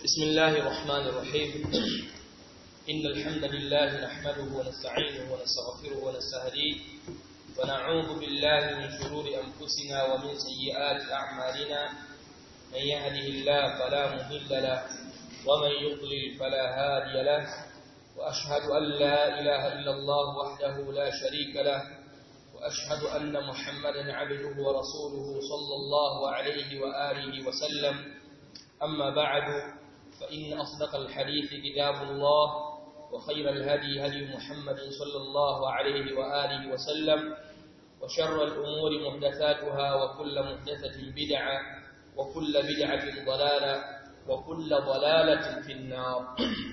بسم الله الرحمن الرحيم إن الحمد لله نحمده ونستعينه ونستغفره ونستهديه ونعوذ بالله من شرور أنفسنا ومن سيئات أعمالنا من يهده الله فلا مضل له ومن يضلل فلا هادي له وأشهد أن لا إله إلا الله وحده لا شريك له وأشهد أن محمدا عبده ورسوله صلى الله عليه وآله وسلم أما بعد فإن أصدق الحديث كتاب الله وخير الهدي هدي محمد صلى الله عليه وآله وسلم وشر الأمور محدثاتها وكل محدثة بدعة وكل بدعة ضلالة وكل ضلالة في النار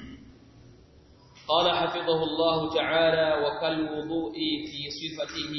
قال حفظه الله تعالى وكالوضوء في صفته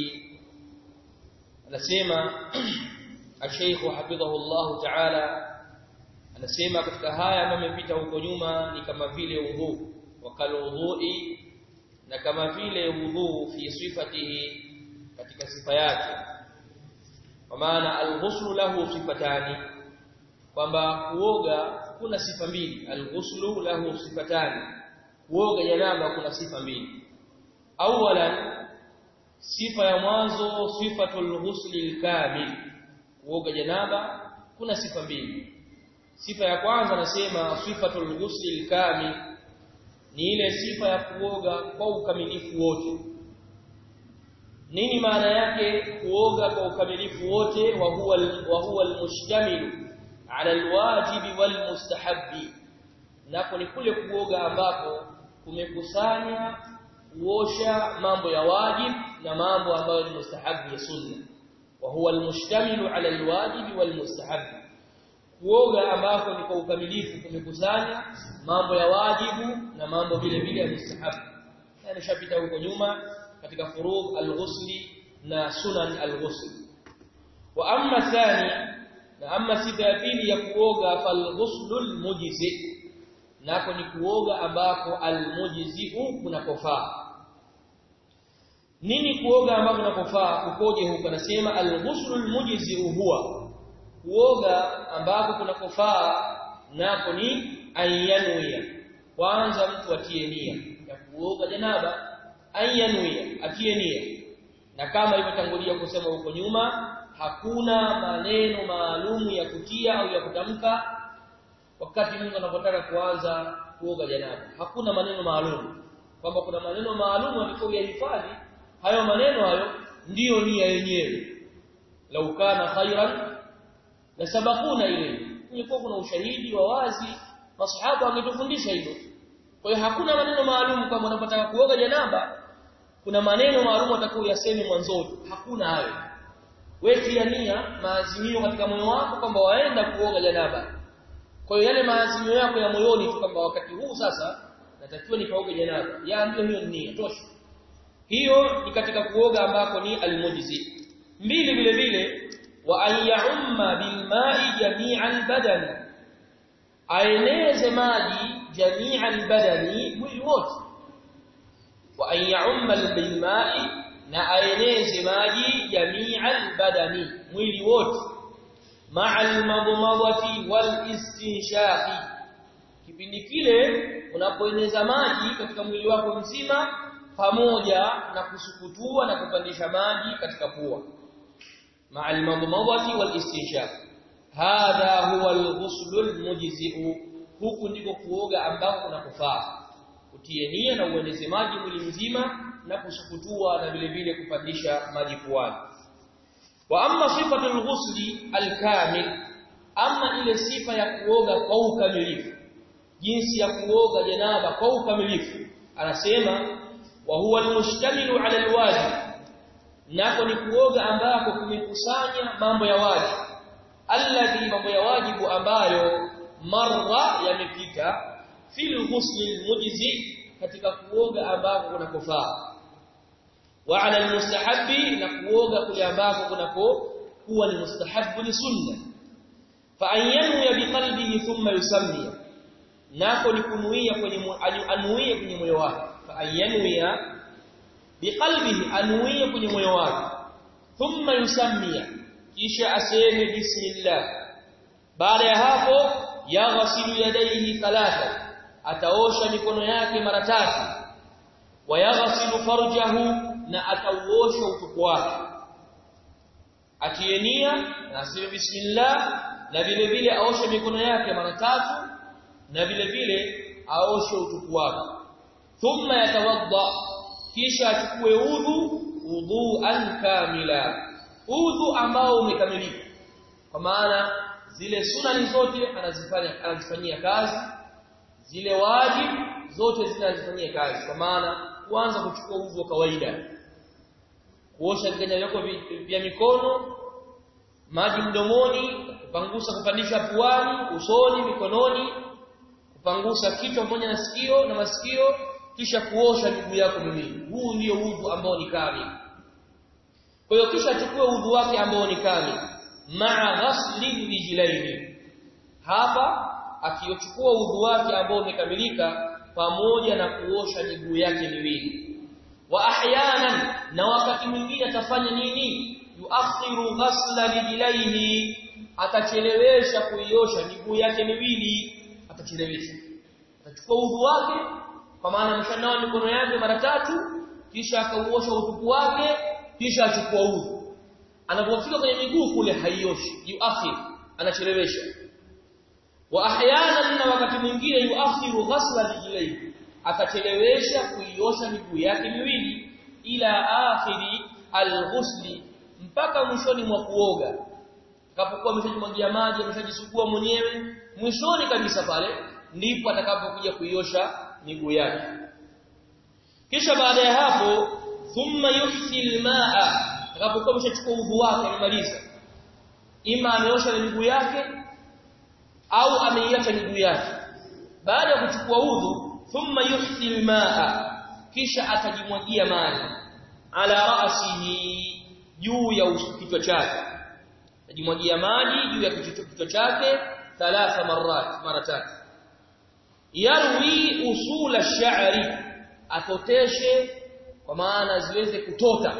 anasema الشيخ حفظه الله تعالى anasema katika haya ambayo yamepita huko nyuma ni kama vile udhu wakaludhui na kama vile udhu fi sifatihi katika sifa yake kwa maana alghuslu lahu sifatani kwamba kuoga kuna sifa mbili alghuslu lahu sifatani kuoga janaba kuna sifa mbili awalan sifa ya mwanzo sifatul ghusli alkamil kuoga janaba kuna sifa mbili sifa ya kwanza anasema sifatul ghusli alkamil ni ile sifa ya kuoga kwa ukamilifu wote nini maana yake kuoga kwa ukamilifu wote wa huwa wa huwa almushtamilu ala alwajibi walmustahabbi napo ni kule kuoga ambapo kumekusanya kuosha mambo ya wajib na mambo ambayo ni mustahabi ya sunna wa huwa almushtamilu ala alwajibi walmustahabbi kuoga ambako ni kwa ukamilifu kumekusanya mambo ya wajibu na mambo vile vile ya mustahabu yani shapita huko nyuma katika furudh al-ghusli na sunan al-ghusl wa amma thani na amma sifa ya pili ya kuoga fal-ghuslu al-mujzi nako ni kuoga ambako al-mujzi kunakofaa nini kuoga ambako kunakofaa ukoje huko nasema al-ghuslu al-mujzi huwa kuoga ambako kunakofaa nako ni ayanuia kwanza mtu atie nia ya kuoga janaba ayanuia atie nia na kama ilivyotangulia kusema huko nyuma hakuna maneno maalumu ya kutia au ya kutamka wakati Mungu anapotaka kuanza kuoga janaba hakuna maneno maalum kwamba kuna maneno maalum atakayoyahifadhi hayo maneno hayo ndiyo nia yenyewe lau kana khairan na sabakuna ile kulikuwa kuna ushahidi wa wazi masahaba wangetufundisha hilo kwa hiyo hakuna maneno maalum kama unapotaka kuoga janaba kuna maneno maalum atakayosema mwanzoni hakuna hayo wewe nia maazimio katika moyo wako kwamba waenda kuoga janaba kwa hiyo yale maazimio yako ya moyoni tu kwamba wakati huu sasa natakiwa nikaoge janaba ya ndio hiyo nia tosha hiyo ni katika kuoga ambako ni almujzi mbili vile vile وأن يعم بالماء جميع البدن aeneze maji jamia albadani mwili wote wa an ya'umma bilma'i na aeneze maji jamia albadani mwili wote ma'a almadmadati walistinshaqi kipindi kile unapoeneza maji katika mwili wako mzima pamoja na kusukutua na kupandisha maji katika pua مع المضمضة والاستنشاق هذا هو الغسل المجزئ huku ndiko kuoga ambako kunakufaa utie nia na ueneze maji mwili mzima na kusukutua na vile vile kupandisha maji puani wa amma sifatu alghusli alkamil amma ile sifa ya kuoga kwa ukamilifu jinsi ya kuoga janaba kwa ukamilifu anasema wa huwa almushtamilu ala alwajib nako ni kuoga ambako kumekusanya mambo ya wajibu alladhi mambo ya wajibu ambayo marra yamepita fil ghusl almujzi katika kuoga ambako kunakofaa wa ala almustahabbi na kuoga kule ambako kunako kuwa ni mustahabbu ni sunna fa ayanu biqalbihi thumma yusammi nako ni kunuia kwenye anuia kwenye moyo wake fa ayanu biqalbihi anuie kwenye moyo wake thumma yusammia kisha aseme bismillah baada ya hapo yaghsilu yadayhi thalatha ataosha mikono yake mara tatu wayaghsilu farjahu na atauosha utupu wake akienia na aseme bismillah na vile vile aoshe mikono yake mara tatu na vile vile aoshe utupu wake thumma yatawadda kisha achukue udhu udhuan kamila udhu ambao umekamilika kwa maana zile sunani zote anazifanya anazifanyia kazi zile wajibu zote zinazifanyia kazi kwa maana kuanza kuchukua udhu wa kawaida kuosha viganja vyako vya mikono maji mdomoni kupangusa kupandisha puani usoni mikononi kupangusa kichwa pamoja na sikio na masikio kisha kuosha miguu yako miwili huu ndio udhu ambao ni kamili kwa hiyo kisha achukue udhu wake ambao ni kamili ma'a ghasli rijlaini hapa akiochukua udhu wake ambao umekamilika pamoja na kuosha miguu yake miwili wa ahyanan na wakati mwingine atafanya nini yuakhiru ghasla rijlaihi atachelewesha kuiosha miguu yake miwili atachelewesha atachukua udhu wake kwa maana ameshanawa mikono yake mara tatu kisha akauosha utupu wake kisha achukua udhu anapofika kwenye miguu kule haioshi yuakhir anachelewesha wa ahyanan na wakati mwingine yuakhiru ghasla rijlaihi akachelewesha kuiosha miguu yake miwili ila akhiri alghusli mpaka mwishoni mwa kuoga atakapokuwa ameshajimwagia maji ameshajisugua mwenyewe mwishoni kabisa pale ndipo atakapokuja kuiosha miguu yake kisha baada ya hapo thumma yuhsi almaa atakapokuwa ameshachukua udhu wake amemaliza ima ameosha miguu yake au ameiacha miguu yake baada ya kuchukua udhu thumma yuhsi almaa kisha atajimwagia maji ala ra'sihi juu ya kichwa chake atajimwagia maji juu ya kichwa chake thalatha marat mara tatu yarwi usul ash-sha'ri atoteshe kwa maana ziweze kutota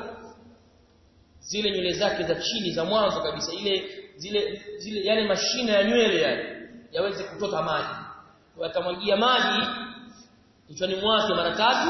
zile nywele zake za chini za mwanzo kabisa ile zile zile yale mashina ya nywele yale yaweze kutota maji atamwagia maji kichwani mwake mara tatu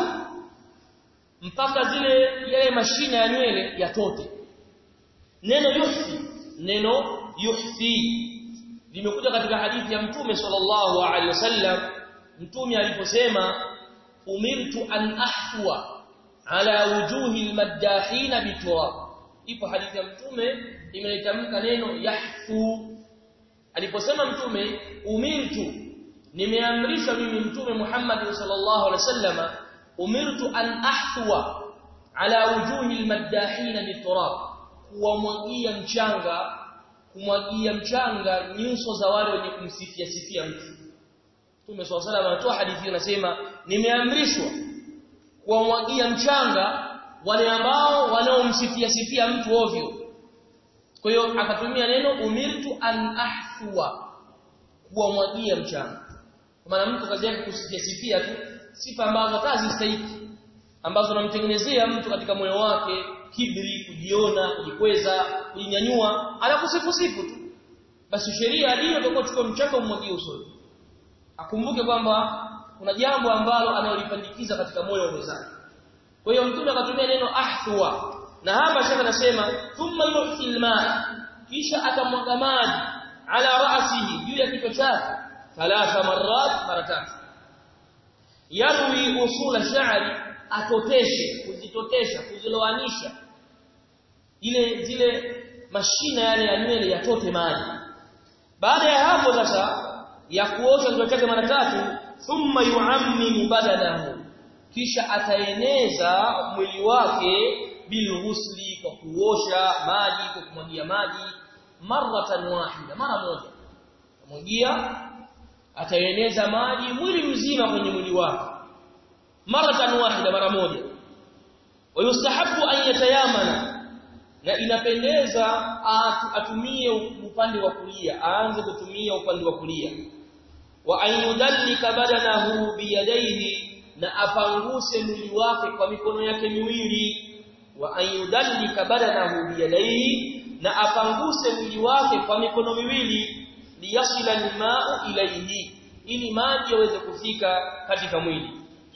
mpaka zile yale mashina ya nywele yatote neno yuhsi neno yuhsi limekuja katika hadithi ya mtume sallallahu alaihi wasallam mtume aliposema umirtu an ahwa ala wujuhi almaddahin biturab ipo hadithi ya mtume imelitamka neno yahfu aliposema mtume umirtu nimeamrishwa mimi mtume Muhammad sallallahu alaihi wasallam umirtu an ahwa ala wujuhi almaddahin biturab kuwamwagia mchanga kumwagia mchanga nyuso za wale wenye kumsifia sifia mtu Mtume swalla salam anatoa hadithi inasema nimeamrishwa kuwamwagia mchanga wale ambao wanaomsifia sifia mtu ovyo kwa hiyo akatumia neno umirtu an ahthwa kuwamwagia mchanga kwa maana mtu kazi yake kusifia sifia tu sifa ambazo kazi stahiki ambazo namtengenezea mtu katika moyo wake kibri kujiona kujikweza kujinyanyua anakusifu sifu tu basi sheria hiyo itakuwa chukua mchanga umwagie usoni akumbuke kwamba kuna jambo ambalo analolipandikiza katika moyo wa mwenzake kwa hiyo mtume akatumia neno ahthwa na hapa shaka anasema thumma yuhsi alma kisha atamwaga maji ala ra'sihi juu ya kichwa chake thalatha marrat mara tatu yarwi usula sha'ri atoteshe kuzitotesha kuziloanisha ile zile mashina yale ya nywele yatote maji baada ya hapo sasa ya kuosha kichwa chake mara tatu thumma yuammimu badanahu kisha ataeneza mwili wake bilghusli kwa kuosha maji kwa kumwagia maji maratan wahida mara moja kumwagia ataeneza maji mwili mzima kwenye mwili wake maratan wahida mara moja wayustahabu an yatayamana na inapendeza atumie upande wa kulia aanze kutumia upande wa kulia wa ayudallika badanahu biyadaihi na apanguse mwili wake kwa mikono yake miwili wa ayudallika badanahu biyadaihi na apanguse mwili wake kwa mikono miwili liyasila alma'u ilayhi ili maji yaweze kufika katika mwili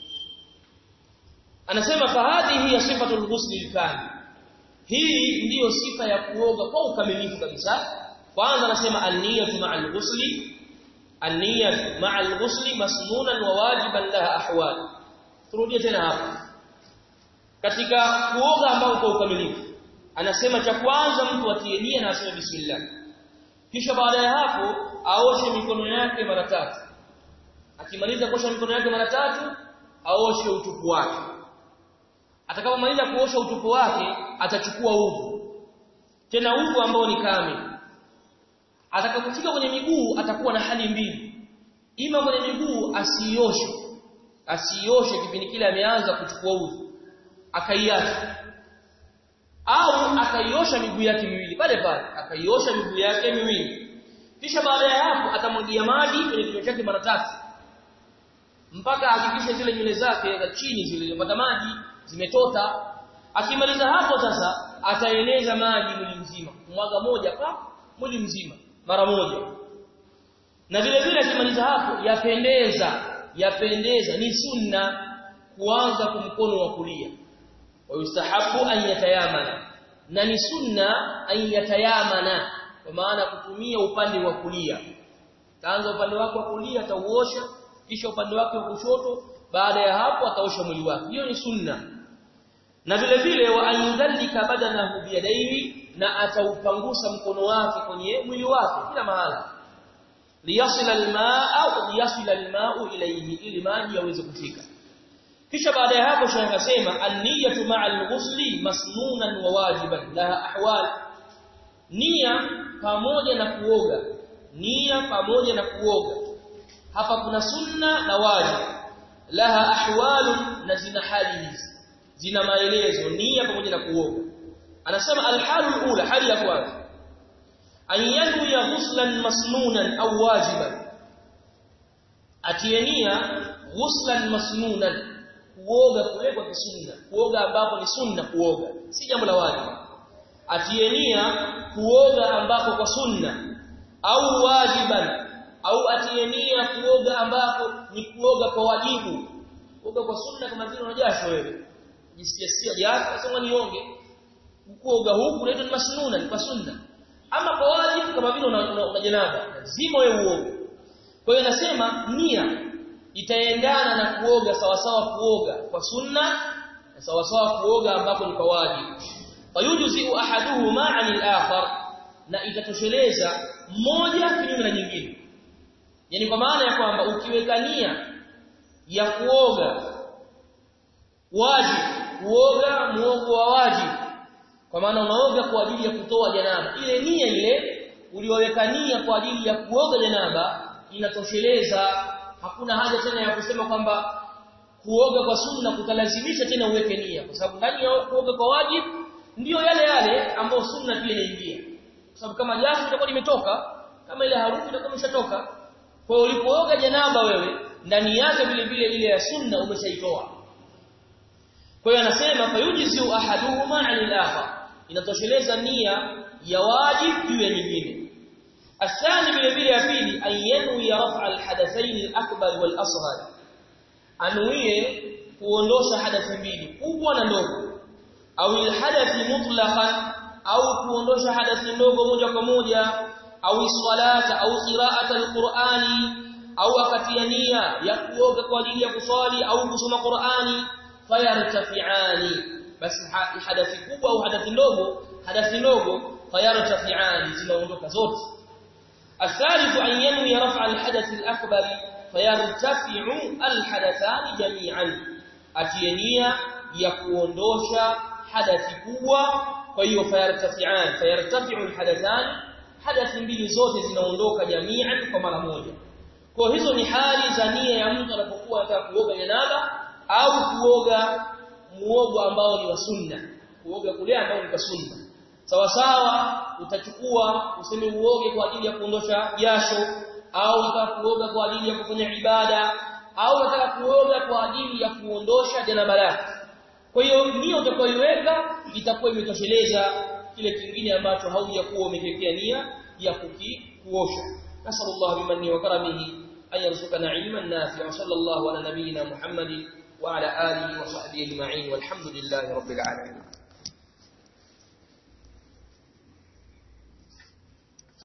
anasema fahadhihi ya sifatul ghusl alkamil hii ndiyo sifa ya kuoga kwa ukamilifu kabisa kwanza anasema an-niyatu ma'al ghusli an-niyatu ma'al ghusli masnunan wa wajiban laha ahwal turudie tena hapa katika kuoga ambao kwa ukamilifu anasema cha kwanza mtu atie nia na aseme bismillah kisha baada ya hapo aoshe mikono yake mara tatu akimaliza kuosha mikono yake mara tatu aoshe utupu wake atakapomaliza kuosha utupu wake atachukua udhu tena udhu ambao ni kamili atakapofika kwenye miguu atakuwa na hali mbili ima kwenye miguu asioshe asioshe kipindi kile ameanza kuchukua udhu akaiacha au akaiosha miguu yake miwili pale pale akaiosha miguu yake miwili kisha baada ya hapo atamwagia maji kwenye kichwa chake mara tatu mpaka ahakikishe zile nywele zake za chini zile zilizopata maji zimetota akimaliza hapo sasa ataeneza maji mwili mzima mwaga moja pa mwili mzima mara moja na vile vile akimaliza hapo yapendeza yapendeza ni sunna kuanza kwa mkono wa kulia wayustahabu an yatayamana na ni sunna an yatayamana kwa maana kutumia upande wa kulia taanza upande wake wa kulia atauosha kisha upande wake wa kushoto baada ya hapo ataosha mwili wake hiyo ni sunna na vile vile wa ayudhallika badanahu biyadaihi na ataupangusa mkono wake kwenye mwili wake kila mahala liyasila almaa au liyasila almaau ilayhi ili maji yaweze kufika kisha baada ya hapo shekhi akasema an-niyatu ma'a al-ghusli masnunan wa wajiban laha ahwal nia pamoja na kuoga nia pamoja na kuoga hapa kuna sunna na wajib laha ahwalun na zina hali hizi zina maelezo nia pamoja na kuoga anasema al-halu ula hali ya kwanza an yanwiya ghuslan masnunan au wajiban atienia ghuslan masnunan kuoga kule kwa kisunna kuoga ambapo ni sunna kuoga si jambo la wajibu atienia kuoga ambapo kwa sunna au wajiban au atienia kuoga ambapo ni kuoga kwa wajibu kuoga kwa sunna kama vile unajasho wewe jisikia sia jasho sema nionge kuoga huku ndio ni masnuna ni kwa sunna ama kwa wajibu kama vile una janaba lazima wewe uoge kwa hiyo nasema nia itaendana na kuoga sawasawa kuoga kwa sunna na sawasawa kuoga ambapo ni kwa wajibu fayujzi ahaduhuma 'anil akhar na itatosheleza moja kinyume na nyingine yani kwa maana ya kwamba ukiweka nia ya kuoga wajibu kuoga muogo wa wajibu kwa maana unaoga kwa ajili ya kutoa janaba ile nia ile ulioweka nia kwa ajili ya kuoga janaba inatosheleza hakuna haja tena ya kusema kwamba kuoga kwa sunna kutalazimisha tena uweke nia kwa sababu ndani ya kuoga kwa wajibu ndiyo yale yale ambayo sunna pia inaingia kwa sababu kama jasho litakuwa limetoka kama ile harufu itakuwa imeshatoka kwa hiyo ulipooga janaba wewe ndani yake vile vile ile ya sunna umeshaitoa kwa hiyo anasema fayujizu ahaduhuma 'anil akhar inatosheleza nia ya wajib juu ya nyingine الثاني vile vile ya pili ayanwi rafa alhadathain alakbar walasghar anuie kuondosha hadathi mbili kubwa na ndogo au alhadathi mutlaqan au kuondosha hadathi ndogo moja kwa moja au salata au qira'ata alqur'ani au akatia nia ya kuoga kwa ajili ya kuswali au kusoma Qur'ani fayartafi'ani basi hadathi kubwa au hadathi ndogo hadathi ndogo fayartafi'ani zinaondoka zote الثالث أن ينوي رفع الحدث الأكبر فيرتفع الحدثان جميعا أتينيا يكوندوشا حدث قوة فهي فيرتفعان فيرتفع الحدثان حدث mbili zote zinaondoka jami'an kwa mara moja kwa hizo ni hali za nia ya mtu anapokuwa anataka kuoga janaba au kuoga muogo ambao ni wa sunna kuoga kule ambao ni kwa sunna sawa sawa utachukua useme uoge kwa ajili ya kuondosha jasho au unataka kuoga kwa ajili ya kufanya ibada au unataka kuoga kwa ajili ya kuondosha janaba lako kwa hiyo nia utakayoiweka itakuwa imetosheleza kile kingine ambacho haujakuwa umekiwekea nia ya kuki kuosha nasallallahu bimanni wa karamihi an yarzuqana ilman nafi'a sallallahu ala nabiyyina muhammadin wa ala alihi wa sahbihi ajma'in walhamdulillahi rabbil alamin